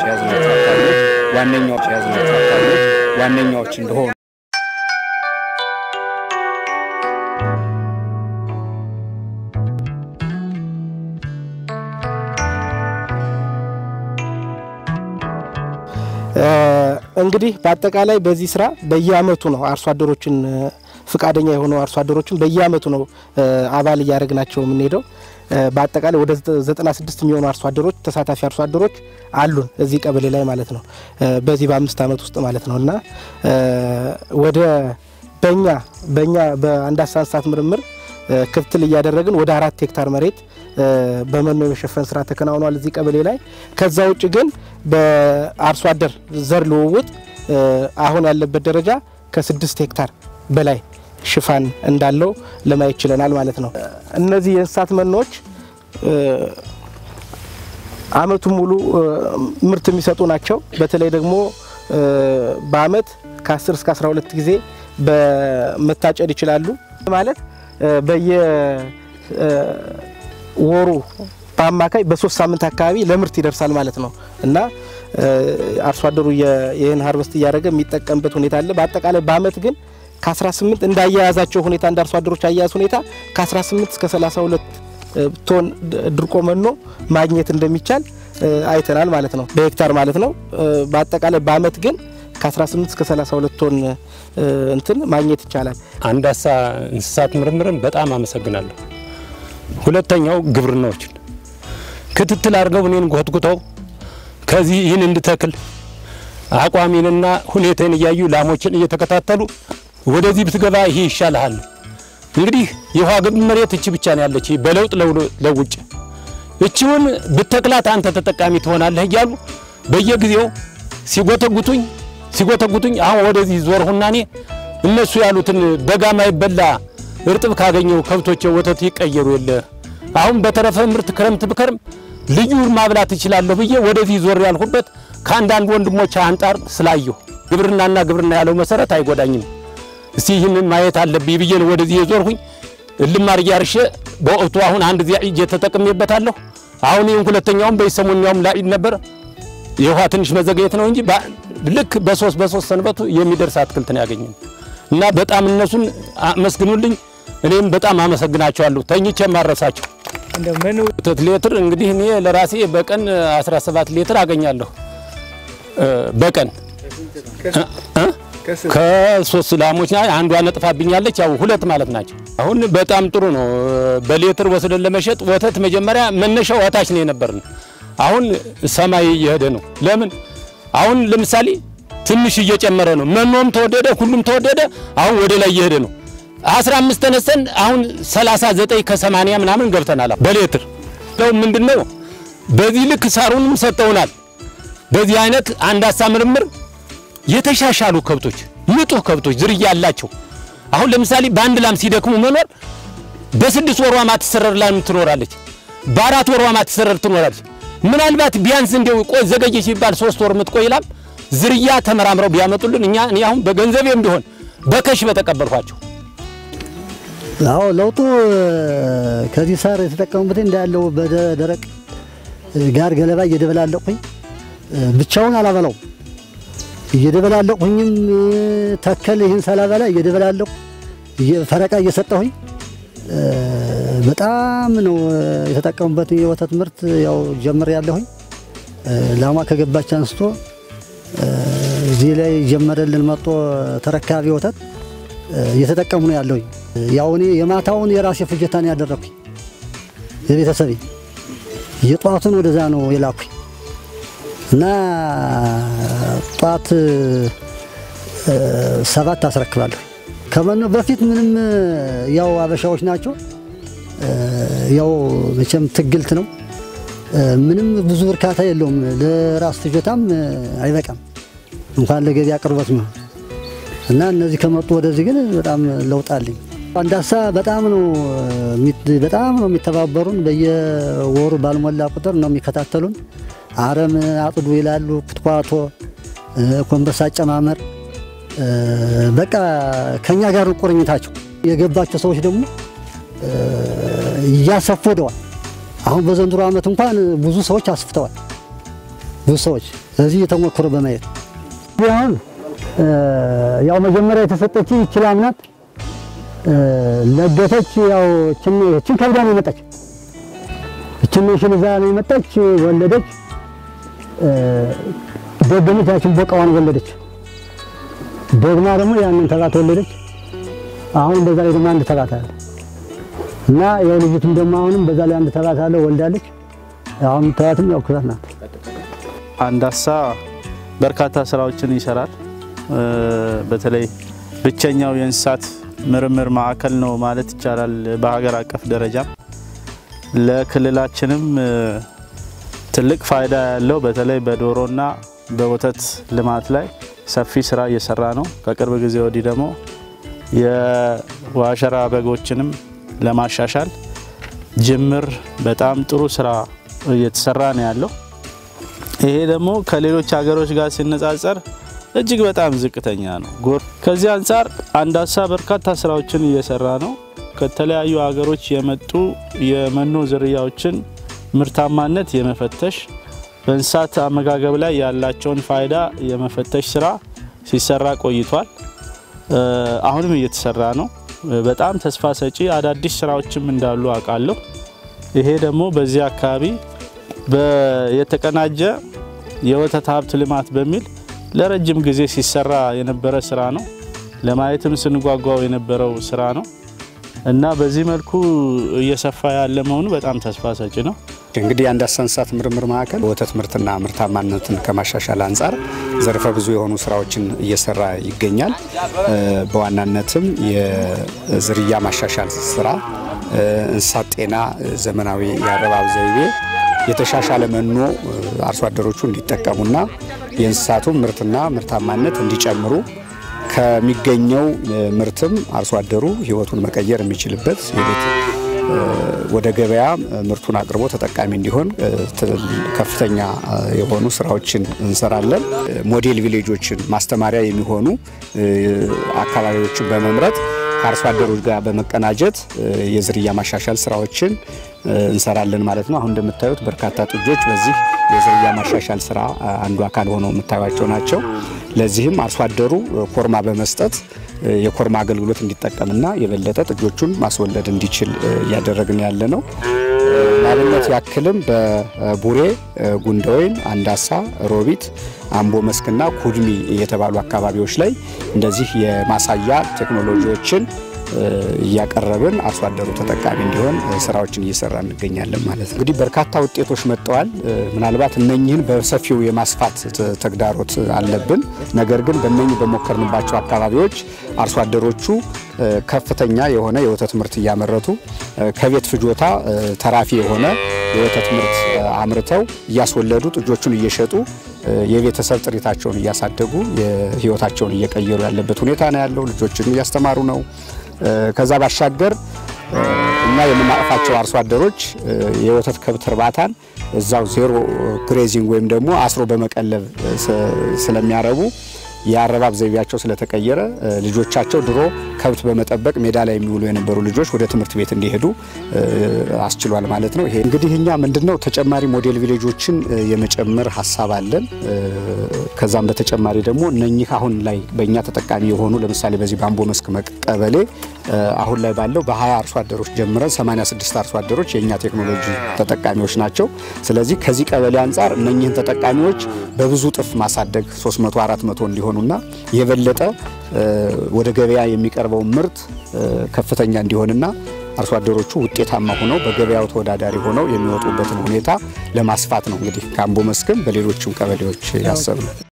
የያዝናቸው አካባቢዎች ዋነኛዎች የያዝናቸው አካባቢዎች ዋነኛዎች እንደሆኑ እንግዲህ በአጠቃላይ በዚህ ስራ በየአመቱ ነው አርሶ አደሮችን ፍቃደኛ የሆኑ አርሶ አደሮችን በየአመቱ ነው አባል እያደረግናቸው የምንሄደው። በአጠቃላይ ወደ 96 የሚሆኑ አርሶ አደሮች ተሳታፊ አርሶ አደሮች አሉን እዚህ ቀበሌ ላይ ማለት ነው። በዚህ በአምስት አመት ውስጥ ማለት ነው እና ወደ በኛ በኛ በአንዳሳ እንስሳት ምርምር ክትትል እያደረግን ወደ አራት ሄክታር መሬት በመኖ የመሸፈን ስራ ተከናውኗል እዚህ ቀበሌ ላይ። ከዛ ውጭ ግን በአርሶ አደር ዘር ልውውጥ አሁን ያለበት ደረጃ ከስድስት ሄክታር በላይ ሽፋን እንዳለው ለማየት ችለናል ማለት ነው። እነዚህ የእንስሳት መኖዎች አመቱን ሙሉ ምርት የሚሰጡ ናቸው። በተለይ ደግሞ በአመት ከ10 እስከ 12 ጊዜ በመታጨድ ይችላሉ ማለት በየወሩ በአማካይ በሶስት ሳምንት አካባቢ ለምርት ይደርሳል ማለት ነው እና አርሶ አደሩ ይህን ሀርቨስት እያደረገ የሚጠቀምበት ሁኔታ አለ። በአጠቃላይ በአመት ግን ከ18 እንዳያያዛቸው ሁኔታ እንደ አርሶ አደሮች አያያዝ ሁኔታ ከ18 እስከ 32 ቶን ድርቆ መኖ ማግኘት እንደሚቻል አይተናል ማለት ነው፣ በሄክታር ማለት ነው። በአጠቃላይ በአመት ግን ከ18 እስከ 32 ቶን እንትን ማግኘት ይቻላል። አንዳሳ እንስሳት ምርምርን በጣም አመሰግናለሁ። ሁለተኛው ግብርናዎችን ክትትል አድርገው እኔን ጎትጉተው ከዚህ ይህን እንድተክል አቋሜንና ሁኔታን እያዩ ላሞችን እየተከታተሉ ወደዚህ ብትገባ ይሄ ይሻልሃል። እንግዲህ የውሃ ግብ መሬት እቺ ብቻ ነው ያለች፣ በለውጥ ለውጭ እቺውን ብተክላት አንተ ተጠቃሚ ትሆናለህ እያሉ በየጊዜው ሲጎተጉቱኝ ሲጎተጉቱኝ አሁን ወደዚህ ዞርሁና እኔ እነሱ ያሉትን በጋ ማይበላ እርጥብ ካገኘው ከብቶቼ ወተት ይቀየሩ የለ አሁን በተረፈ ምርት ክረምት ብከርም ልዩ ማብላት እችላለሁ ብዬ ወደዚህ ዞር ያልሁበት ከአንዳንድ ወንድሞች አንጣር ስላየሁ ግብርናና ግብርና ያለው መሰረት አይጎዳኝም፣ እስቲ ይህንን ማየት አለብኝ ብዬ ነው ወደዚህ የዞርሁኝ። እልማር እያርሼ በወቅቱ አሁን አንድ ጊዜ እየተጠቅሜበታለሁ። አሁን ይህን ሁለተኛውም በሰሞኛውም ላይ ነበር የውሃ ትንሽ መዘግየት ነው እንጂ ልክ በሶስት በሶስት ሰንበቱ የሚደርስ አትክልት ነው ያገኘን እና በጣም እነሱን አመስግኑልኝ። እኔም በጣም አመሰግናቸዋለሁ። ተኝቼ ማረሳቸው ወተት ሌትር እንግዲህ እኔ ለራሴ በቀን 17 ሊትር አገኛለሁ በቀን ከሶስት ላሞች ና አንዷ ነጥፋብኛለች። ያው ሁለት ማለት ናቸው። አሁን በጣም ጥሩ ነው። በሌትር ወስደን ለመሸጥ ወተት መጀመሪያ መነሻው እታች ነው የነበርን። አሁን ሰማይ እየሄደ ነው። ለምን አሁን ለምሳሌ ትንሽ እየጨመረ ነው። መኖም ተወደደ፣ ሁሉም ተወደደ። አሁን ወደ ላይ እየሄደ ነው። 15 ተነስተን አሁን 39 ከ80 ምናምን ገብተናል በሌትር ነው። ምንድነው በዚህ ልክ ሳሩንም ሰጠውናል። በዚህ አይነት አንዳሳ ምርምር የተሻሻሉ ከብቶች ንጡህ ከብቶች ዝርያ ያላቸው አሁን ለምሳሌ በአንድ ላም ሲደክሙ መኖር በስድስት ወሯ ማትሰረር ላም ትኖራለች፣ በአራት ወሯ ማትሰረር ትኖራለች። ምናልባት ቢያንስ እንደው ቆይ ዘገየ ሲባል ሶስት ወር የምትቆይ ላም ዝርያ ተመራምረው ቢያመጡልን እኛ እኔ አሁን በገንዘቤም ቢሆን በከሽ በተቀበልኳቸው። አዎ ለውጡ ከዚህ ሳር የተጠቀሙበት እንዳለው በደረቅ ጋር ገለባ እየደበላለቅሁኝ ብቻውን አላበላው እየደበላለቅሁኝም ተከል ይህን ሳላበላ እየደበላለቅሁ ፈረቃ እየሰጠሁኝ በጣም ነው የተጠቀሙበት። የወተት ምርት ያው ጀምር ያለሁኝ ላሟ ከገባች አንስቶ እዚህ ላይ ጀመረልን መጦ ተረካቢ ወተት እየተጠቀሙ ነው ያለሁኝ። ያው እኔ የማታውን የራሴ ፍጀታ ነው ያደረኩኝ የቤተሰቤ የጧቱን ወደዛ ነው የላኩኝ እና ጧት ሰባት አስረክባለሁ። ከመኖ በፊት ምንም ያው አበሻዎች ናቸው። ያው መቼም ትግልት ነው። ምንም ብዙ እርካታ የለውም። ለራስ ፍጆታም አይበቃም እንኳን ለገበያ ቅርበት ነው እና እነዚህ ከመጡ ወደዚህ ግን በጣም ለውጥ አለኝ። አንዳሳ በጣም ነው በጣም ነው የሚተባበሩን። በየወሩ ባልሞላ ቁጥር ነው የሚከታተሉን። አረም አጥዱ ይላሉ፣ ኩትኳቶ፣ ኮንበሳ አጨማመር በቃ ከኛ ጋር ነው ቁርኝታቸው። የገባቸው ሰዎች ደግሞ እያሰፉ ወደዋል። አሁን በዘንድሮ ዓመት እንኳን ብዙ ሰዎች አስፍተዋል። ብዙ ሰዎች እዚህ የተሞክሮ በማየት አሁን ያው መጀመሪያ የተሰጠች ይችላል ናት ለገተች። ያው እችን እችን ከብዳ ነው የመጣች እችን ሽን ይዛ ነው የመጣች ወለደች። ደገመች ያችን ቦቃዋን ወለደች። ደግማ ደግሞ ያንን ተባት ወለደች። አሁን በዛ ላይ ደግሞ አንድ ተባት አለ እና ያው ልጅቱም ደግሞ አሁንም በዛ ላይ አንድ ተባት አለ ወልዳለች። አሁን ተባትም ያው ኩራት ናት። አንዳሳ በርካታ ስራዎችን ይሰራል። በተለይ ብቸኛው የእንስሳት ምርምር ማዕከል ነው ማለት ይቻላል። በሀገር አቀፍ ደረጃም ለክልላችንም ትልቅ ፋይዳ ያለው በተለይ በዶሮና በወተት ልማት ላይ ሰፊ ስራ እየሰራ ነው። ከቅርብ ጊዜ ወዲህ ደግሞ የዋሸራ በጎችንም ለማሻሻል ጅምር በጣም ጥሩ ስራ እየተሰራ ነው ያለው። ይሄ ደግሞ ከሌሎች ሀገሮች ጋር ሲነጻጸር እጅግ በጣም ዝቅተኛ ነው። ጎር ከዚህ አንጻር አንዳሳ በርካታ ስራዎችን እየሰራ ነው። ከተለያዩ ሀገሮች የመጡ የመኖ ዝርያዎችን ምርታማነት የመፈተሽ በእንስሳት አመጋገብ ላይ ያላቸውን ፋይዳ የመፈተሽ ስራ ሲሰራ ቆይቷል። አሁንም እየተሰራ ነው። በጣም ተስፋ ሰጪ አዳዲስ ስራዎችም እንዳሉ አውቃለሁ። ይሄ ደግሞ በዚህ አካባቢ የተቀናጀ የወተት ሀብት ልማት በሚል ለረጅም ጊዜ ሲሰራ የነበረ ስራ ነው። ለማየትም ስንጓጓው የነበረው ስራ ነው እና በዚህ መልኩ እየሰፋ ያለ መሆኑ በጣም ተስፋ ሰጪ ነው። እንግዲህ የአንዳሳ እንስሳት ምርምር ማዕከል ወተት ምርትና ምርታማነትን ከማሻሻል አንጻር ዘርፈ ብዙ የሆኑ ስራዎችን እየሰራ ይገኛል። በዋናነትም የዝርያ ማሻሻል ስራ፣ እንስሳት ጤና፣ ዘመናዊ የአረባብ ዘይቤ፣ የተሻሻለ መኖ አርሶ አደሮቹ እንዲጠቀሙና የእንስሳቱን ምርትና ምርታማነት እንዲጨምሩ ከሚገኘው ምርትም አርሶ አደሩ ሕይወቱን መቀየር የሚችልበት የቤት ወደ ገበያ ምርቱን አቅርቦ ተጠቃሚ እንዲሆን ከፍተኛ የሆኑ ስራዎችን እንሰራለን። ሞዴል ቪሌጆችን ማስተማሪያ የሚሆኑ አካባቢዎችን በመምረጥ ከአርሶ አደሮች ጋር በመቀናጀት የዝርያ ማሻሻል ስራዎችን እንሰራለን ማለት ነው። አሁን እንደምታዩት በርካታ ጥጆች በዚህ የዝርያ ማሻሻል ስራ አንዱ አካል ሆነው የምታዩቸው ናቸው። ለዚህም አርሶ አደሩ ኮርማ በመስጠት የኮርማ አገልግሎት እንዲጠቀምና የበለጠ ጥጆቹን ማስወለድ እንዲችል እያደረግን ያለ ነው። ለአብነት ያክልም በቡሬ፣ ጉንደወይን፣ አንዳሳ፣ ሮቢት፣ አምቦ መስክና ኩድሚ የተባሉ አካባቢዎች ላይ እንደዚህ የማሳያ ቴክኖሎጂዎችን እያቀረብን አርሶ አደሩ ተጠቃሚ እንዲሆን ስራዎችን እየሰራ እንገኛለን ማለት ነው። እንግዲህ በርካታ ውጤቶች መጥተዋል። ምናልባት እነኚህን በሰፊው የማስፋት ተግዳሮት አለብን። ነገር ግን በእነኚህ በሞከርንባቸው አካባቢዎች አርሶ አደሮቹ ከፍተኛ የሆነ የወተት ምርት እያመረቱ ከቤት ፍጆታ ተራፊ የሆነ የወተት ምርት አምርተው እያስወለዱ ጥጆቹን እየሸጡ የቤተሰብ ጥሪታቸውን እያሳደጉ የህይወታቸውን እየቀየሩ ያለበት ሁኔታ ነው ያለው። ልጆችን እያስተማሩ ነው። ከዛ ባሻገር እኛ የምናቅፋቸው አርሶ አደሮች የወተት ከብት እርባታን እዛው ዜሮ ግሬዚንግ ወይም ደግሞ አስሮ በመቀለብ ስለሚያረቡ የአረባብ ዘይቤያቸው ስለተቀየረ ልጆቻቸው ድሮ ከብት በመጠበቅ ሜዳ ላይ የሚውሉ የነበሩ ልጆች ወደ ትምህርት ቤት እንዲሄዱ አስችሏል ማለት ነው። ይሄ እንግዲህ እኛ ምንድነው ተጨማሪ ሞዴል ቪሌጆችን የመጨመር ሀሳብ አለን። ከዛም በተጨማሪ ደግሞ እነኚህ አሁን ላይ በእኛ ተጠቃሚ የሆኑ ለምሳሌ በዚህ በአምቦ መስክ ቀበሌ አሁን ላይ ባለው በ20 አርሶ አደሮች ጀምረን 86 አርሶ አደሮች የእኛ ቴክኖሎጂ ተጠቃሚዎች ናቸው። ስለዚህ ከዚህ ቀበሌ አንጻር እነኚህን ተጠቃሚዎች በብዙ ጥፍ ማሳደግ 300 400 እንዲሆኑና የበለጠ ወደ ገበያ የሚቀርበውን ምርት ከፍተኛ እንዲሆንና አርሶ አደሮቹ ውጤታማ ሆነው በገበያው ተወዳዳሪ ሆነው የሚወጡበትን ሁኔታ ለማስፋት ነው እንግዲህ ከአምቦ መስክም በሌሎችም ቀበሌዎች ያሰብ ነው።